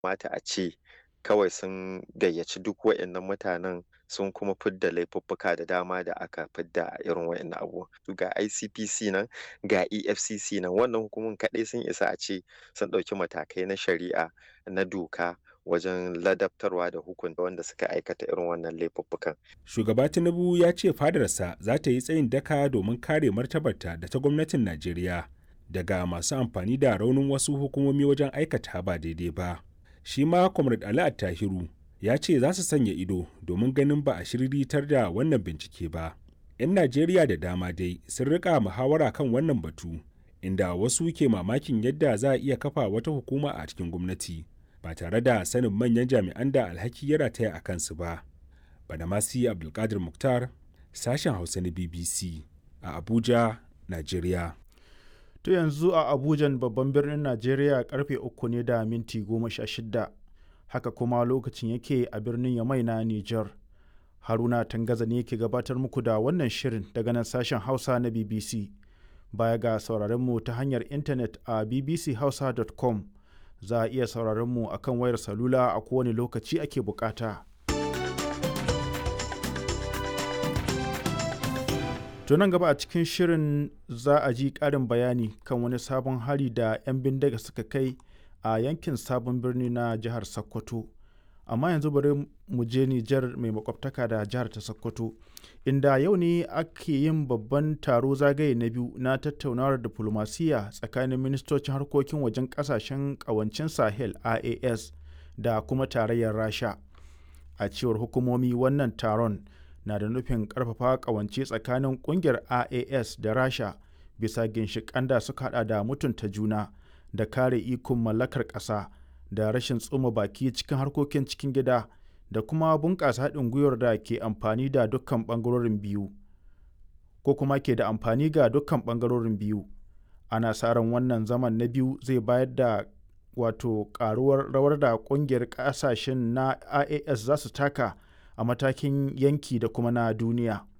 mata a ce kawai sun gayyaci duk waɗannan mutanen sun kuma fidda laifuffuka da dama da aka fidda a irin waɗannan abubuwan ga ICPC nan ga EFCC nan wannan hukumomin kaɗai sun isa a ce sun ɗauki matakai na shari'a na doka wajen ladabtarwa da hukunta wanda suka aikata irin wannan laifuffukan. Shugaba Tinubu ya ce fadarsa za ta yi tsayin daka domin kare martabarta da ta gwamnatin Najeriya daga masu amfani da raunin wasu hukumomi wajen aikata ba daidai ba. Shi ma Comrade Ali Attahiru ya ce za su sanya ido domin ganin ba a shiriritar da wannan bincike ba. 'Yan Najeriya da dama dai sun rika muhawara kan wannan batu, inda wasu ke mamakin yadda za a iya kafa wata hukuma a cikin gwamnati. ba tare da sanin manyan jami'an da alhaki ya rataya a kansu ba. Badamasi Abdulkadir Mukhtar, sashen Hausa na BBC a Abuja, Najeriya. To yanzu a Abujan babban birnin Najeriya karfe uku ne da minti goma sha shida. Haka kuma lokacin yake a birnin Yamai na Nijar. Haruna Tangaza ne ke gabatar muku da wannan shirin daga nan sashen Hausa na BBC. Baya ga sauraron mu ta hanyar intanet a bbchausa.com. za a iya sauraron mu a kan wayar salula a kowane lokaci ake bukata. nan gaba a cikin shirin za a ji ƙarin bayani kan wani sabon hari da 'yan bindiga suka kai a yankin sabon birni na jihar Sokoto. Amma yanzu bari mu je Nijar mai makwabtaka da jihar ta Sokoto, inda yau ne ake yin babban taro zagaye na biyu na tattaunawar diflomasiyya tsakanin ministocin harkokin wajen kasashen kawancin Sahel IAS da kuma tarayyar Rasha. A cewar hukumomi wannan taron na da nufin karfafa kawance tsakanin kungiyar IAS da Rasha bisa ginshiƙan da suka hada da mutunta juna da kare ikon mallakar ƙasa. da rashin tsoma baki cikin harkokin cikin gida da kuma bunƙasa haɗin gwiwar da ke amfani da dukkan ɓangarorin biyu ko kuma ke da amfani ga dukkan ɓangarorin biyu ana sa ran wannan zaman na biyu zai bayar da wato ƙaruwar rawar da ƙungiyar ƙasashen na ias za su taka a matakin yanki da kuma na duniya